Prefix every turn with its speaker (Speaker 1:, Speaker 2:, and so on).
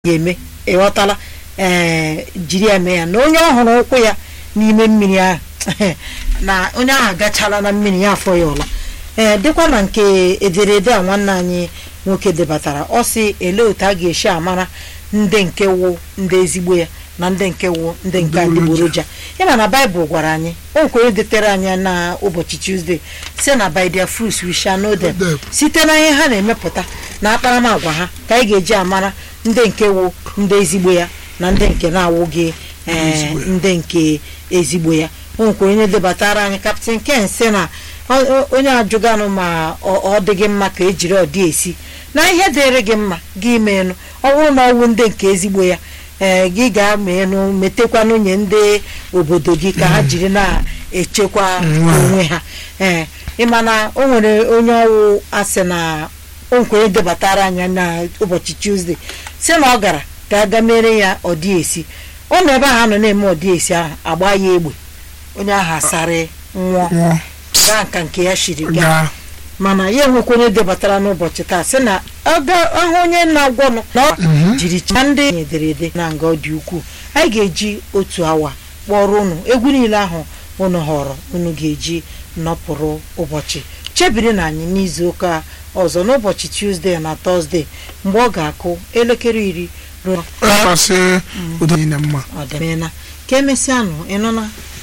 Speaker 1: ga-eme ịghọtala ee jiri ya mee ya na onye ọhụrụ ụkwụ ya n'ime mmiri ahụ na onye ahụ agachala na mmiri ya afọ ya ọla ee dịkwa na nke ederede a nwanne anyị nwoke debatara ọ sị ele otu a ga-esi amara ndị nke wụ ndị ezigbo ya na ndị nke wụ ndị nke adịgboroja ịma na baịbụl gwara anyị o nkwere detere anyị na ụbọchị tuzdee si na by their fruits we shall know them
Speaker 2: Them.
Speaker 1: site na ihe ha na-emepụta na akparamagwa ha ka anyị ga-eji amara ndị nke wụ ndị ezigbo ya na ndị nke na-awụghị ee,
Speaker 2: Ezigbo ya.
Speaker 1: ndị nke ezigbo ya o nwekwara onye debatara anyị kaptin ken sị na ọ- ọ- onye ajụganụ ma ọ ọ dị gị mma ka ejiri ọdị esi na ihe dịrị gị mma gị meenụ ọ bụrụ na ọwụ ndị nke ezigbo ya ee gị ga-ameenụ metekwa nwunye ndị obodo gị ka ha jiri na-echekwa
Speaker 2: Mm.
Speaker 1: onwe ha ee ịma na o nwere onye ọwụ asị na o nkwere debatara anya na ụbọchị tuzdee si na ọ gara ka aga mere ya ọdị esi ọ nọ ebe ahụ a nọ na-eme ọdị esi ahụ agba ya egbe onye ahụ asarị nwụọ
Speaker 2: nwụọ
Speaker 1: gaa nka nke ya shiri gaa
Speaker 2: gaa
Speaker 1: mana ya enwekwa onye debatara n'ụbọchị taa sị na aga ahụ onye na-agwọnụ na ọ
Speaker 2: Mhm.
Speaker 1: jiri chaa ndị ederede na nga ọ dị ukwuu anyị ga-eji otu awa kpọrọ unu egwu niile ahụ unu họrọ unu ga-eji nọpụrụ ụbọchị chebiri na anyị n'izu ụka ọzọ n'ụbọchị tuzdee na tọzdee mgbe ọ ga-akụ elekere iri ruo
Speaker 2: kpasị udo niile mma
Speaker 1: ọdịmena ka emesịanụ ịnụna